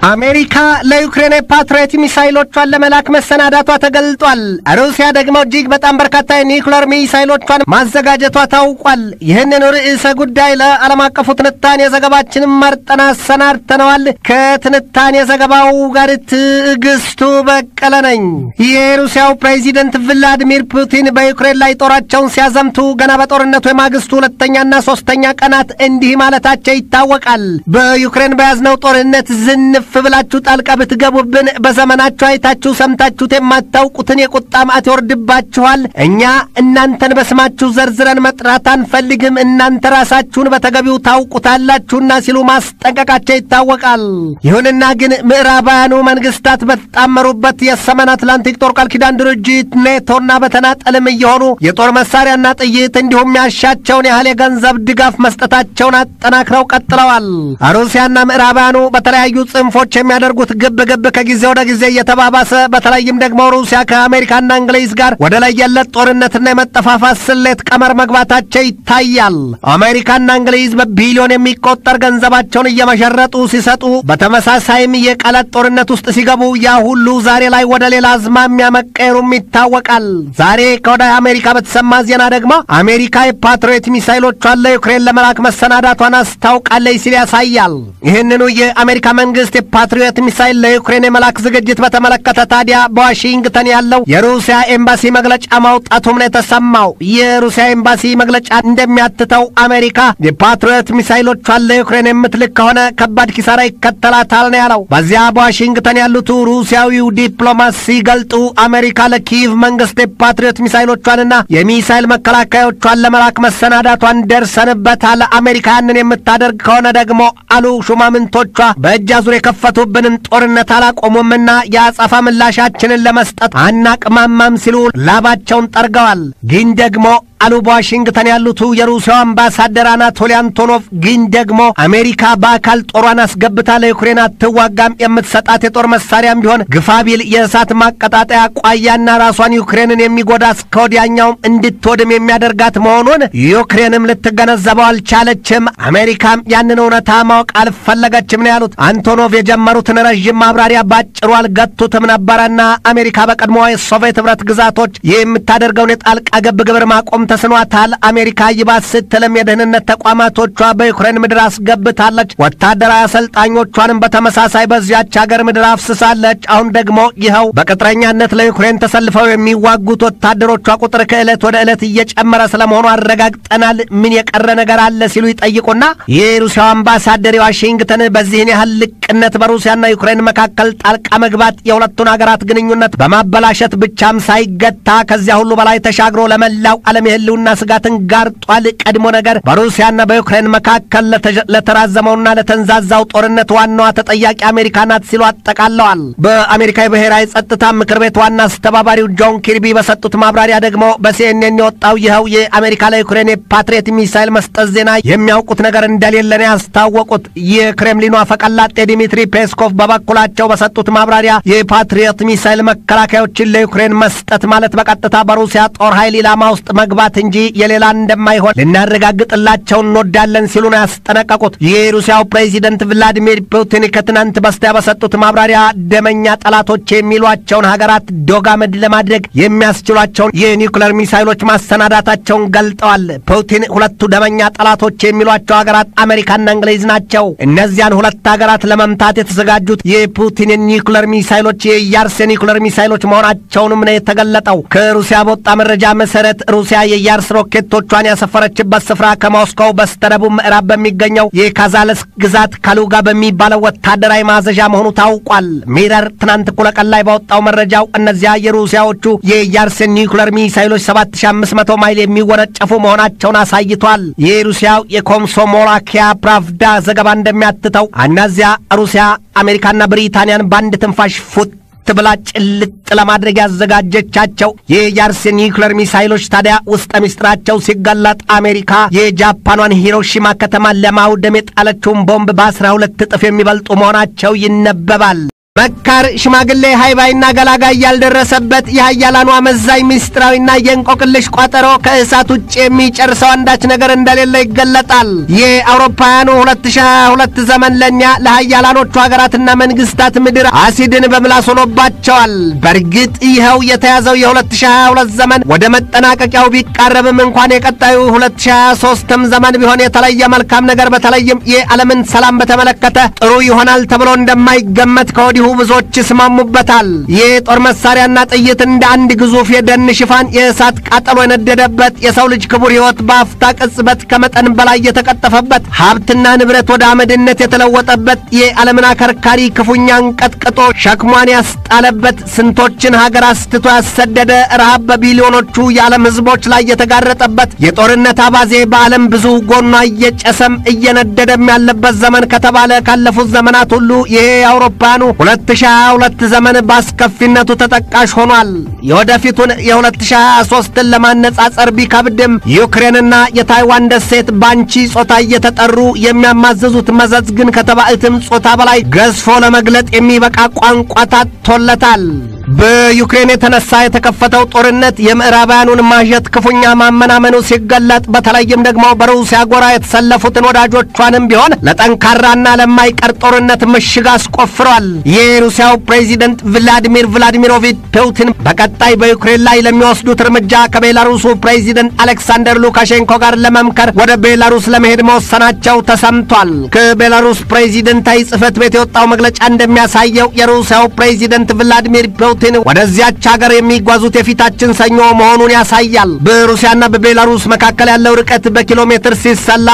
አሜሪካ ለዩክሬን የፓትሪዮት ሚሳይሎቿን ለመላክ መሰናዳቷ ተገልጧል። ሩሲያ ደግሞ እጅግ በጣም በርካታ የኒውክለር ሚሳይሎቿን ማዘጋጀቷ ታውቋል። ይህንን ርዕሰ ጉዳይ ለዓለም አቀፉ ትንታኔ ዘገባችንን መርጠን አሰናድተነዋል። ከትንታኔ ዘገባው ጋር ትዕግስቱ በቀለ ነኝ። የሩሲያው ፕሬዚደንት ቭላዲሚር ፑቲን በዩክሬን ላይ ጦራቸውን ሲያዘምቱ ገና በጦርነቱ የማግስቱ ሁለተኛና ሶስተኛ ቀናት እንዲህ ማለታቸው ይታወቃል። በዩክሬን በያዝነው ጦርነት ዝንፍ ብላችሁ ጣልቃ ብትገቡብን በዘመናችሁ አይታችሁ ሰምታችሁት የማታውቁትን የቁጣ ማዕት ይወርድባችኋል። እኛ እናንተን በስማችሁ ዘርዝረን መጥራት አንፈልግም፣ እናንተ ራሳችሁን በተገቢው ታውቁታላችሁና ሲሉ ማስጠንቀቃቸው ይታወቃል። ይሁንና ግን ምዕራባውያኑ መንግስታት በተጣመሩበት የሰሜን አትላንቲክ ጦር ቃል ኪዳን ድርጅት ኔቶና በተናጠልም እየሆኑ የጦር መሳሪያና ጥይት እንዲሁም ያሻቸውን ያህል የገንዘብ ድጋፍ መስጠታቸውን አጠናክረው ቀጥለዋል። ሩሲያና ምዕራባውያኑ በተለያዩ ጽንፎች የሚያደርጉት ግብ ግብ ከጊዜ ወደ ጊዜ እየተባባሰ በተለይም ደግሞ ሩሲያ ከአሜሪካና እንግሊዝ ጋር ወደ ለየለት ጦርነትና የመጠፋፋት ስሌት ቀመር መግባታቸው ይታያል። አሜሪካና እንግሊዝ በቢሊዮን የሚቆጠር ገንዘባቸውን እየመሸረጡ ሲሰጡ፣ በተመሳሳይም የቃላት ጦርነት ውስጥ ሲገቡ ያ ሁሉ ዛሬ ላይ ወደ ሌላ አዝማሚያ መቀየሩም ይታወቃል። ዛሬ ከወደ አሜሪካ በተሰማ ዜና ደግሞ አሜሪካ የፓትሪዮት ሚሳይሎቿን ለዩክሬን ለመላክ መሰናዳቷን አስታውቃለች ሲል ያሳያል። ይህንኑ የአሜሪካ መንግስት የፓትሪዮት ሚሳይል ለዩክሬን የመላክ ዝግጅት በተመለከተ ታዲያ በዋሽንግተን ያለው የሩሲያ ኤምባሲ መግለጫ ማውጣቱም ነው የተሰማው። የሩሲያ ኤምባሲ መግለጫ እንደሚያትተው አሜሪካ የፓትሪዮት ሚሳይሎቿን ለዩክሬን የምትልክ ከሆነ ከባድ ኪሳራ ይከተላታል ነው ያለው። በዚያ በዋሽንግተን ያሉት ሩሲያዊው ዲፕሎማት ሲገልጡ አሜሪካ ለኪየቭ መንግስት የፓትሪዮት ሚሳይሎቿንና የሚሳይል መከላከያዎቿን ለመላክ መሰናዳቷን ደርሰንበታል። አሜሪካ ያንን የምታደርግ ከሆነ ደግሞ አሉ ሹማምንቶቿ በእጅ አዙር የከፈቱብንን ጦርነት አላቆሙምና የአጸፋ ምላሻችንን ለመስጠት አናቅማማም ሲሉ ላባቸውን ጠርገዋል። ግን ደግሞ አሉ በዋሽንግተን ያሉት የሩሲያው አምባሳደር አናቶሊ አንቶኖቭ ግን ደግሞ አሜሪካ በአካል ጦሯን አስገብታ ለዩክሬን አትዋጋም፣ የምትሰጣት የጦር መሳሪያም ቢሆን ግፋቢል የእሳት ማቀጣጠያ ቋያና ራሷን ዩክሬንን የሚጎዳ እስከ ወዲያኛውም እንድትወድም የሚያደርጋት መሆኑን ዩክሬንም ልትገነዘበው አልቻለችም። አሜሪካም ያንን እውነታ ማወቅ አልፈለገችም ነው ያሉት። አንቶኖቭ የጀመሩትን ረዥም ማብራሪያ ባጭሩ አልገቱትም ነበረና አሜሪካ በቀድሞዋ የሶቪየት ኅብረት ግዛቶች የምታደርገውን የጣልቃ ገብ ግብር ማቆም ተስኗታል። አሜሪካ ይባስ ስትልም የደህንነት ተቋማቶቿ በዩክሬን ምድር አስገብታለች። ወታደራዊ አሰልጣኞቿንም በተመሳሳይ በዚያች ሀገር ምድር አፍስሳለች። አሁን ደግሞ ይኸው በቅጥረኛነት ለዩክሬን ተሰልፈው የሚዋጉት ወታደሮቿ ቁጥር ከዕለት ወደ ዕለት እየጨመረ ስለመሆኑ አረጋግጠናል። ምን የቀረ ነገር አለ ሲሉ ይጠይቁና የሩሲያው አምባሳደር የዋሽንግተን በዚህን ያህል ልቅነት በሩሲያና ዩክሬን መካከል ጣልቃ መግባት የሁለቱን ሀገራት ግንኙነት በማበላሸት ብቻም ሳይገታ ከዚያ ሁሉ በላይ ተሻግሮ ለመላው ዓለም የህልውና ስጋትን ጋርጧል። ቀድሞ ነገር በሩሲያና በዩክሬን መካከል ለተራዘመውና ለተንዛዛው ጦርነት ዋናዋ ተጠያቂ አሜሪካ ናት ሲሉ አጠቃለዋል። በአሜሪካ የብሔራዊ ጸጥታ ምክር ቤት ዋና አስተባባሪው ጆን ኪርቢ በሰጡት ማብራሪያ ደግሞ በሲኤንኤን የወጣው ይኸው የአሜሪካ ለዩክሬን የፓትሪየት ሚሳይል መስጠት ዜና የሚያውቁት ነገር እንደሌለ ነው ያስታወቁት። የክሬምሊኑ አፈቀላጤ ዲሚትሪ ፔስኮቭ በበኩላቸው በሰጡት ማብራሪያ የፓትሪየት ሚሳይል መከላከያዎችን ለዩክሬን መስጠት ማለት በቀጥታ በሩሲያ ጦር ኃይል ኢላማ ውስጥ መግባት እንጂ የሌላ እንደማይሆን ልናረጋግጥላቸው እንወዳለን ሲሉ ነው ያስጠነቀቁት። የሩሲያው ፕሬዚደንት ቭላዲሚር ፑቲን ከትናንት በስቲያ በሰጡት ማብራሪያ ደመኛ ጠላቶች የሚሏቸውን ሀገራት ዶጋመድ ለማድረግ የሚያስችሏቸውን የኒውክለር ሚሳይሎች ማሰናዳታቸውን ገልጠዋል። ፑቲን ሁለቱ ደመኛ ጠላቶች የሚሏቸው ሀገራት አሜሪካና እንግሊዝ ናቸው። እነዚያን ሁለት ሀገራት ለመምታት የተዘጋጁት የፑቲን የኒውክለር ሚሳይሎች የያርስ የኒውክለር ሚሳይሎች መሆናቸውንም ነው የተገለጠው። ከሩሲያ በወጣ መረጃ መሰረት ሩሲያ የያርስ ሮኬቶቿን ያሰፈረችበት ስፍራ ከሞስኮው በስተደቡብ ምዕራብ በሚገኘው የካዛለስ ግዛት ካሉጋ በሚባለው ወታደራዊ ማዘዣ መሆኑ ታውቋል። ሚረር ትናንት እኩለ ቀን ላይ ባወጣው መረጃው እነዚያ የሩሲያዎቹ የያርስ ኒውክለር ሚሳይሎች 7500 ማይል የሚወነጨፉ መሆናቸውን አሳይቷል። የሩሲያው የኮምሶሞላኪያ ፕራቭዳ ዘገባ እንደሚያትተው እነዚያ ሩሲያ አሜሪካና ብሪታንያን በአንድ ትንፋሽ ፉት ብላ ጭልጥ ለማድረግ ያዘጋጀቻቸው የያርስ ኒውክለር ሚሳይሎች ታዲያ ውስጠ ምስጢራቸው ሲገለጥ አሜሪካ የጃፓኗን ሂሮሺማ ከተማ ለማውደም የጣለችውን ቦምብ በአስራ ሁለት እጥፍ የሚበልጡ መሆናቸው ይነበባል። መካር ሽማግሌ ሃይባይና ገላጋይ ያልደረሰበት የሀያላኑ አመዛኝ ምስጢራዊና የእንቆቅልሽ ቋጠሮ ከእሳት ውጭ የሚጨርሰው አንዳች ነገር እንደሌለ ይገለጣል። የአውሮፓውያኑ 2022 ዘመን ለእኛ ለሀያላኖቹ ሀገራትና መንግስታት ምድር አሲድን በምላስ ሆኖባቸዋል። በእርግጥ ይኸው የተያዘው የ2022 ዘመን ወደ መጠናቀቂያው ቢቃረብም እንኳን የቀጣዩ 2023ም ዘመን ቢሆን የተለየ መልካም ነገር በተለይም የዓለምን ሰላም በተመለከተ ጥሩ ይሆናል ተብሎ እንደማይገመት ከወዲሁ ብዙዎች ይስማሙበታል። የጦር መሳሪያና ጥይት እንደ አንድ ግዙፍ የደን ሽፋን የእሳት ቃጠሎ የነደደበት የሰው ልጅ ክቡር ሕይወት በአፍታ ቅጽበት ከመጠን በላይ የተቀጠፈበት ሀብትና ንብረት ወደ አመድነት የተለወጠበት የዓለምን አከርካሪ ክፉኛ አንቀጥቅጦ ሸክሟን ያስጣለበት ስንቶችን ሀገር አስትቶ ያሰደደ ረሃብ በቢሊዮኖቹ የዓለም ሕዝቦች ላይ የተጋረጠበት የጦርነት አባዜ በዓለም ብዙ ጎኗ እየጨሰም እየነደደም ያለበት ዘመን ከተባለ ካለፉት ዘመናት ሁሉ ይሄ የአውሮፓውያኑ 2022 ዘመን በአስከፊነቱ ተጠቃሽ ሆኗል። የወደፊቱን የ2023ን ለማነጻጸር ቢከብድም ዩክሬንና የታይዋን ደሴት ባንቺ ጾታ እየተጠሩ የሚያማዘዙት መዘዝ ግን ከተባዕትም ጾታ በላይ ገዝፎ ለመግለጥ የሚበቃ ቋንቋ ታጥቶለታል። በዩክሬን የተነሳ የተከፈተው ጦርነት የምዕራባውያኑን ማዠት ክፉኛ ማመናመኑ ሲገለጥ በተለይም ደግሞ በሩሲያ ጎራ የተሰለፉትን ወዳጆቿንም ቢሆን ለጠንካራና ለማይቀር ጦርነት ምሽግ አስቆፍሯል። የሩሲያው ፕሬዚደንት ቭላዲሚር ቭላዲሚሮቪች ፑቲን በቀጣይ በዩክሬን ላይ ለሚወስዱት እርምጃ ከቤላሩሱ ፕሬዚደንት አሌክሳንደር ሉካሼንኮ ጋር ለመምከር ወደ ቤላሩስ ለመሄድ መወሰናቸው ተሰምቷል። ከቤላሩስ ፕሬዚደንታዊ ጽሕፈት ቤት የወጣው መግለጫ እንደሚያሳየው የሩሲያው ፕሬዚደንት ቭላዲሚር ፑቲን ወደዚያች ሀገር የሚጓዙት የፊታችን ሰኞ መሆኑን ያሳያል። በሩሲያና በቤላሩስ መካከል ያለው ርቀት በኪሎ ሜትር ሲሰላ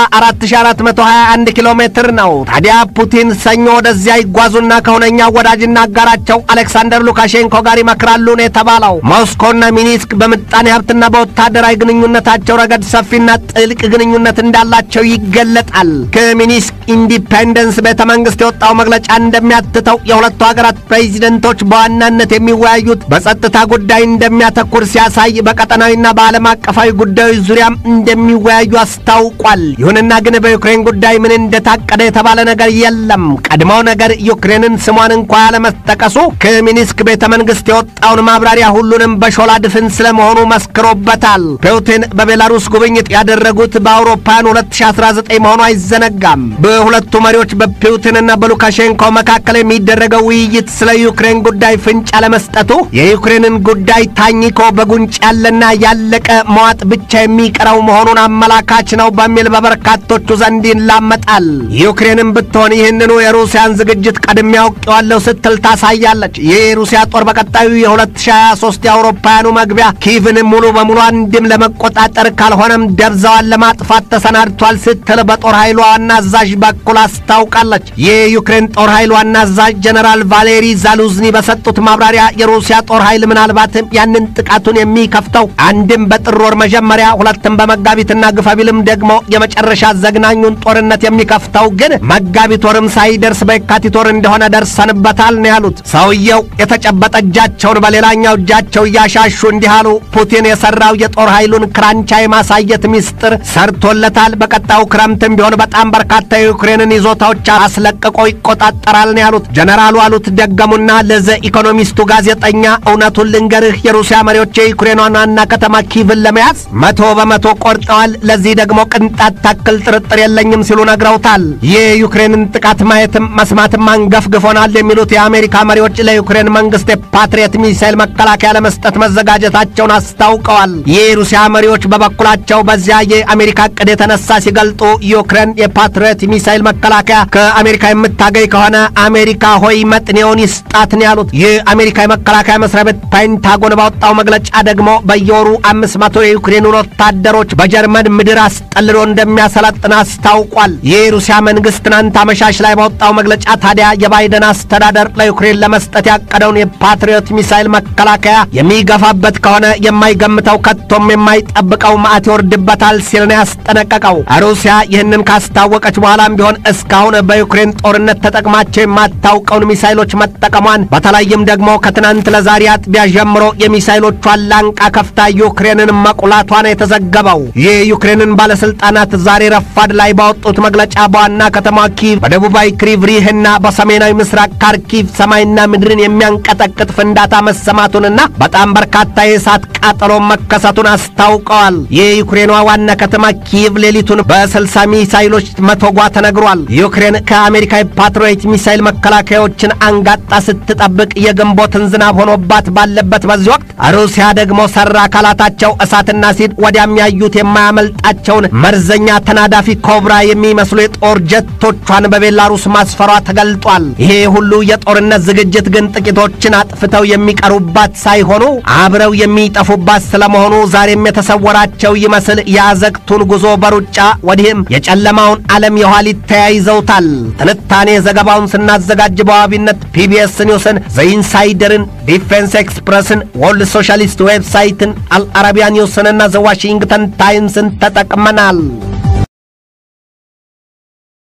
4421 ኪሎ ሜትር ነው። ታዲያ ፑቲን ሰኞ ወደዚያ ይጓዙና ከሁነኛ ወዳጅና አጋራቸው አሌክሳንደር ሉካሼንኮ ጋር ይመክራሉ ነው የተባለው። ሞስኮና ሚኒስክ በምጣኔ ሀብትና በወታደራዊ ግንኙነታቸው ረገድ ሰፊና ጥልቅ ግንኙነት እንዳላቸው ይገለጣል። ከሚኒስክ ኢንዲፔንደንስ ቤተ መንግስት የወጣው መግለጫ እንደሚያትተው የሁለቱ ሀገራት ፕሬዚደንቶች በዋናነት የሚወያዩት በጸጥታ ጉዳይ እንደሚያተኩር ሲያሳይ በቀጠናዊና በዓለም አቀፋዊ ጉዳዮች ዙሪያም እንደሚወያዩ አስታውቋል። ይሁንና ግን በዩክሬን ጉዳይ ምን እንደታቀደ የተባለ ነገር የለም። ቀድሞው ነገር ዩክሬንን ስሟን እንኳ ያለመጠቀሱ ከሚኒስክ ቤተ መንግስት የወጣውን ማብራሪያ ሁሉንም በሾላ ድፍን ስለመሆኑ መስክሮበታል። ፑቲን በቤላሩስ ጉብኝት ያደረጉት በአውሮፓውያን 2019 መሆኑ አይዘነጋም። በሁለቱ መሪዎች በፑቲንና በሉካሼንኮ መካከል የሚደረገው ውይይት ስለ ዩክሬን ጉዳይ ፍንጭ ለመስጠቱ የዩክሬንን ጉዳይ ታኝኮ በጉንጭ ያለና ያለቀ መዋጥ ብቻ የሚቀረው መሆኑን አመላካች ነው በሚል በበርካቶቹ ዘንድ ይላመጣል። ዩክሬንን ብትሆን ይህንኑ የሩሲያን ዝግጅት ቀድሜ አውቄዋለሁ ስትል ታሳያለች። ይህ የሩሲያ ጦር በቀጣዩ የ2023 የአውሮፓውያኑ መግቢያ ኪቭን ሙሉ በሙሉ አንድም ለመቆጣጠር ካልሆነም ደብዛዋን ለማጥፋት ተሰናድቷል ስትል በጦር ኃይሏ ዋና አዛዥ በኩል አስታውቃለች። የዩክሬን ጦር ኃይል ዋና አዛዥ ጀነራል ቫሌሪ ዛሉዝኒ በሰጡት ማብራሪያ የሩሲያ ጦር ኃይል ምናልባትም ያንን ጥቃቱን የሚከፍተው አንድም በጥር ወር መጀመሪያ ሁለትም በመጋቢትና ግፋቢልም ደግሞ የመጨረሻ ዘግናኙን ጦርነት የሚከፍተው ግን መጋቢት ወርም ሳይደርስ በየካቲት ወር እንደሆነ ደርሰንበታል ነው ያሉት። ሰውየው የተጨበጠ እጃቸውን በሌላኛው እጃቸው እያሻሹ እንዲህ አሉ። ፑቲን የሰራው የጦር ኃይሉን ክራንቻ የማሳየት ሚስጥር ሰርቶለታል። በቀጣዩ ክረምትም ቢሆን በጣም በርካታ የዩክሬንን ይዞታዎች አስለቅቆ ይቆጣጠራል ነው ያሉት። ጀነራሉ አሉት ደገሙና ለዘ ኢኮኖሚስቱ ጋዜጠኛ እውነቱን ልንገርህ፣ የሩሲያ መሪዎች የዩክሬኗን ዋና ከተማ ኪቭን ለመያዝ መቶ በመቶ ቆርጠዋል። ለዚህ ደግሞ ቅንጣት ታክል ጥርጥር የለኝም ሲሉ ነግረውታል። የዩክሬንን ጥቃት ማየትም መስማትም አንገፍግፎናል የሚሉት የአሜሪካ መሪዎች ለዩክሬን መንግስት የፓትሪየት ሚሳይል መከላከያ ለመስጠት መዘጋጀታቸውን አስታውቀዋል። የሩሲያ መሪዎች በበኩላቸው በዚያ የአሜሪካ ዕቅድ የተነሳ ሲገልጡ ዩክሬን የፓትሪየት ሚሳይል መከላከያ ከአሜሪካ የምታገኝ ከሆነ አሜሪካ ሆይ መጥኔውን ይስጣት ነው ያሉት። የአሜሪካ የመከላከያ መስሪያ ቤት ፔንታጎን ባወጣው መግለጫ ደግሞ በየወሩ አምስት መቶ የዩክሬኑን ወታደሮች በጀርመን ምድር አስጠልሎ እንደሚያሰለጥን አስታውቋል። የሩሲያ መንግስት ትናንት አመሻሽ ላይ ባወጣው መግለጫ ታዲያ የባይደን አስተዳደር ለዩክሬን ለመስጠት ያቀደውን የፓትሪዮት ሚሳይል መከላከያ የሚገፋበት ከሆነ የማይገምተው ከቶም የማይጠብቀው ማዕት ይወርድበታል ሲል ነው ያስጠነቀቀው። ሩሲያ ይህንን ካስታወቀች በኋላም ቢሆን እስካሁን በዩክሬን ጦርነት ተጠቅማቸው የማታውቀውን ሚሳይሎች መጠቀሟን በተለይም ደግሞ ከትናንት ለዛሬ አጥቢያ ጀምሮ የሚሳይሎቿን ላንቃ ከፍታ ዩክሬንን መቁላቷ ነው የተዘገበው። የዩክሬንን ባለስልጣናት ዛሬ ረፋድ ላይ ባወጡት መግለጫ በዋና ከተማ ኪቭ፣ በደቡባዊ ክሪቭሪህና በሰሜናዊ ምስራቅ ካርኪቭ ሰማይና ምድርን የሚያንቀጠቅጥ ፍንዳታ መሰማቱንና በጣም በርካታ የእሳት ቃጠሎ መከሰቱን አስታውቀዋል። የዩክሬኗ ዋና ከተማ ኪቭ ሌሊቱን በስልሳ ሚሳይሎች መተጓ ተነግሯል። ዩክሬን ከአሜሪካ የፓትሪዮት ሚሳይል መከላከያዎችን አንጋጣ ስትጠብቅ የግንቦትን ዝናብ ሆኖባት ባለበት በዚህ ወቅት ሩሲያ ደግሞ ሰራ አካላታቸው እሳትና ሲድ ወዲያም ያዩት የማያመልጣቸውን መርዘኛ ተናዳፊ ኮብራ የሚመስሉ የጦር ጀቶቿን በቤላሩስ ማስፈሯ ተገልጧል። ይሄ ሁሉ የጦርነት ዝግጅት ግን ጥቂቶችን አጥፍተው የሚቀሩባት ሳይሆኑ አብረው የሚጠፉባት ስለመሆኑ ዛሬም የተሰወራቸው ይመስል የአዘቅቱን ጉዞ በሩጫ ወዲህም የጨለማውን ዓለም የኋሊት ተያይዘውታል። ትንታኔ ዘገባውን ስናዘጋጅ በዋቢነት ፒቢኤስ ኒውስን፣ ዘኢንሳይደርን፣ ዲፌንስ ኤክስፕረስን፣ ወርልድ ሶሻሊስት ዌብሳይትን፣ አልአረቢያ ኒውስንና ዘዋሽንግተን ታይምስን ተጠቅመናል።